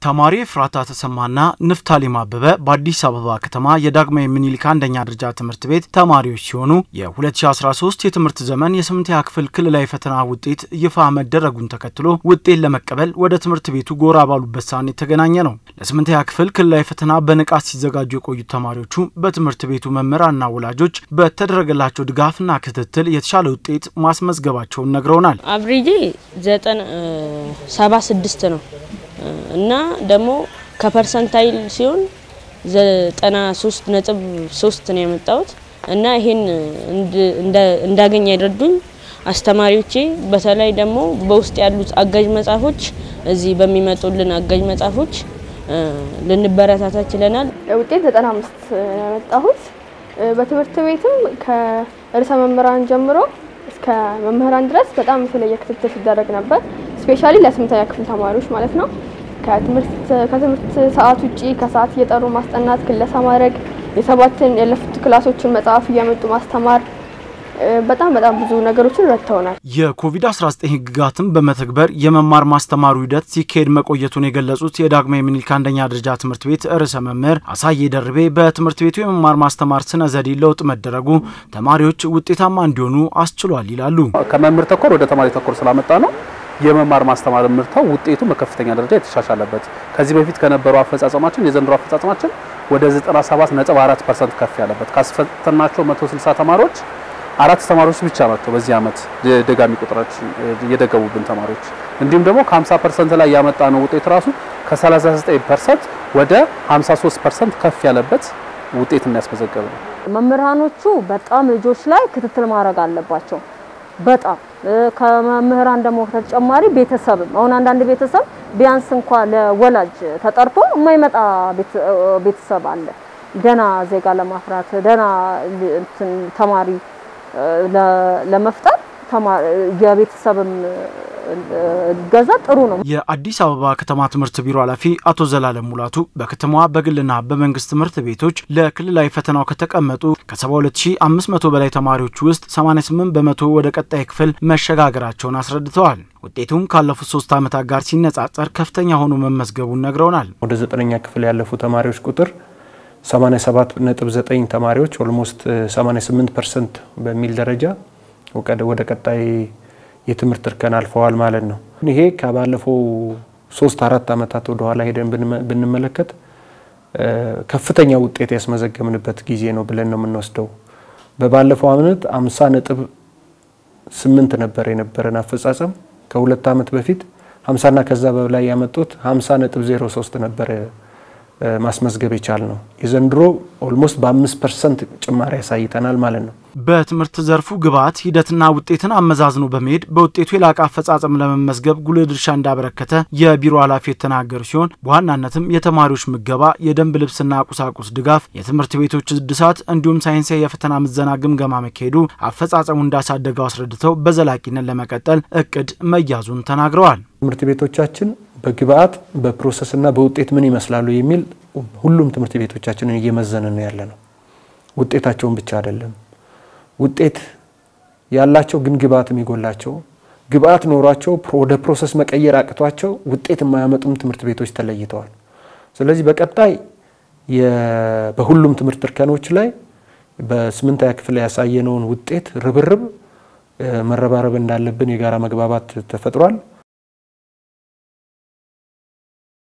ተማሪ ኤፍራታ ተሰማና ንፍታሌም አበበ በአዲስ አበባ ከተማ የዳግማዊ ምኒልክ አንደኛ ደረጃ ትምህርት ቤት ተማሪዎች ሲሆኑ የ2013 የትምህርት ዘመን የስምንተኛ ክፍል ክልላዊ ፈተና ውጤት ይፋ መደረጉን ተከትሎ ውጤት ለመቀበል ወደ ትምህርት ቤቱ ጎራ ባሉበት ሰዓት የተገናኘ ነው። ለስምንተኛ ክፍል ክልላዊ ፈተና በንቃት ሲዘጋጁ የቆዩት ተማሪዎቹ በትምህርት ቤቱ መምህራንና ወላጆች በተደረገላቸው ድጋፍና ክትትል የተሻለ ውጤት ማስመዝገባቸውን ነግረውናል። አብሬጄ ዘጠና ሰባ ስድስት ነው እና ደግሞ ከፐርሰንታይል ሲሆን ዘጠና ሶስት ነጥብ ሶስት ነው የመጣሁት እና ይሄን እንዳገኝ ያደርዱኝ አስተማሪዎቼ በተለይ ደግሞ በውስጥ ያሉት አጋዥ መጽሐፎች እዚህ በሚመጡልን አጋዥ መጽሐፎች ልንበረታታ ችለናል። ውጤት ዘጠና አምስት ያመጣሁት በትምህርት ቤትም ከርዕሰ መምህራን ጀምሮ እስከ መምህራን ድረስ በጣም የተለየ ክትትል ሲደረግ ነበር። ስፔሻሊ ለስምንተኛ ክፍል ተማሪዎች ማለት ነው። ከትምህርት ሰዓት ውጪ ከሰዓት እየጠሩ ማስጠናት፣ ክለሳ ማድረግ፣ የሰባትን ያለፉት ክላሶችን መጽሐፍ እያመጡ ማስተማር በጣም በጣም ብዙ ነገሮችን ረድተውናል። የኮቪድ-19 ህግጋትን በመተግበር የመማር ማስተማሩ ሂደት ሲካሄድ መቆየቱን የገለጹት የዳግማዊ ምኒልክ አንደኛ ደረጃ ትምህርት ቤት ርዕሰ መምህር አሳዬ ደርቤ በትምህርት ቤቱ የመማር ማስተማር ስነ ዘዴ ለውጥ መደረጉ ተማሪዎች ውጤታማ እንዲሆኑ አስችሏል ይላሉ። ከመምህር ተኮር ወደ ተማሪ ተኮር ስላመጣ ነው የመማር ማስተማር ምርታው ውጤቱ በከፍተኛ ደረጃ የተሻሻለበት። ከዚህ በፊት ከነበረው አፈጻጸማችን የዘንድሮ አፈጻጸማችን ወደ 97.4% ከፍ ያለበት ካስፈተናቸው 160 ተማሪዎች አራት ተማሪዎች ብቻ ናቸው በዚህ አመት ደጋሚ ቁጥራችን የደገሙብን ተማሪዎች። እንዲሁም ደግሞ ከ50% ላይ ያመጣ ነው ውጤት ራሱ ከ39% ወደ 53% ከፍ ያለበት ውጤት የሚያስመዘገብ ነው። መምህራኖቹ በጣም ልጆች ላይ ክትትል ማድረግ አለባቸው። በጣም ከመምህራን ደግሞ ተጨማሪ ቤተሰብም አሁን አንዳንድ ቤተሰብ ቢያንስ እንኳ ለወላጅ ተጠርቶ የማይመጣ ቤተሰብ አለ። ደህና ዜጋ ለማፍራት ደህና ተማሪ ለመፍጠር የቤተሰብም ገዛ ጥሩ ነው። የአዲስ አበባ ከተማ ትምህርት ቢሮ ኃላፊ አቶ ዘላለም ሙላቱ በከተማዋ በግልና በመንግስት ትምህርት ቤቶች ለክልላዊ ፈተናው ከተቀመጡ ከ72500 በላይ ተማሪዎች ውስጥ 88 በመቶ ወደ ቀጣይ ክፍል መሸጋገራቸውን አስረድተዋል። ውጤቱም ካለፉት ሶስት ዓመታት ጋር ሲነጻጸር ከፍተኛ ሆኖ መመዝገቡን ነግረውናል። ወደ ዘጠነኛ ክፍል ያለፉ ተማሪዎች ቁጥር 87.9 ተማሪዎች ኦልሞስት 88 ፐርሰንት በሚል ደረጃ ወደ ቀጣይ የትምህርት እርከን አልፈዋል ማለት ነው። ይሄ ከባለፈው ሶስት አራት ዓመታት ወደ ኋላ ሄደን ብንመለከት ከፍተኛ ውጤት ያስመዘገብንበት ጊዜ ነው ብለን ነው የምንወስደው። በባለፈው ዓመት 50 ነጥብ 8 ነበር የነበረን አፈጻጸም። ከሁለት ዓመት በፊት 50ና ከዛ በላይ ያመጡት 50 ነጥብ 03 ነበረ ማስመዝገብ የቻል ነው። የዘንድሮ ኦልሞስት በአምስት ፐርሰንት ጭማሪ ያሳይተናል ማለት ነው። በትምህርት ዘርፉ ግብዓት ሂደትና ውጤትን አመዛዝኖ በመሄድ በውጤቱ የላቀ አፈጻጸም ለመመዝገብ ጉልህ ድርሻ እንዳበረከተ የቢሮ ኃላፊ የተናገሩ ሲሆን በዋናነትም የተማሪዎች ምገባ፣ የደንብ ልብስና ቁሳቁስ ድጋፍ፣ የትምህርት ቤቶች እድሳት እንዲሁም ሳይንሳዊ የፈተና ምዘና ግምገማ መካሄዱ አፈጻጸሙ እንዳሳደገው አስረድተው በዘላቂነት ለመቀጠል እቅድ መያዙን ተናግረዋል። ትምህርት ቤቶቻችን በግብዓት በፕሮሰስና በውጤት ምን ይመስላሉ የሚል ሁሉም ትምህርት ቤቶቻችንን እየመዘንን ያለ ነው። ውጤታቸውን ብቻ አይደለም ውጤት ያላቸው ግን ግብዓት የሚጎላቸው ግብዓት ኖሯቸው ወደ ፕሮሰስ መቀየር አቅቷቸው ውጤት የማያመጡም ትምህርት ቤቶች ተለይተዋል። ስለዚህ በቀጣይ በሁሉም ትምህርት እርከኖች ላይ በስምንተኛ ክፍል ያሳየነውን ውጤት ርብርብ መረባረብ እንዳለብን የጋራ መግባባት ተፈጥሯል።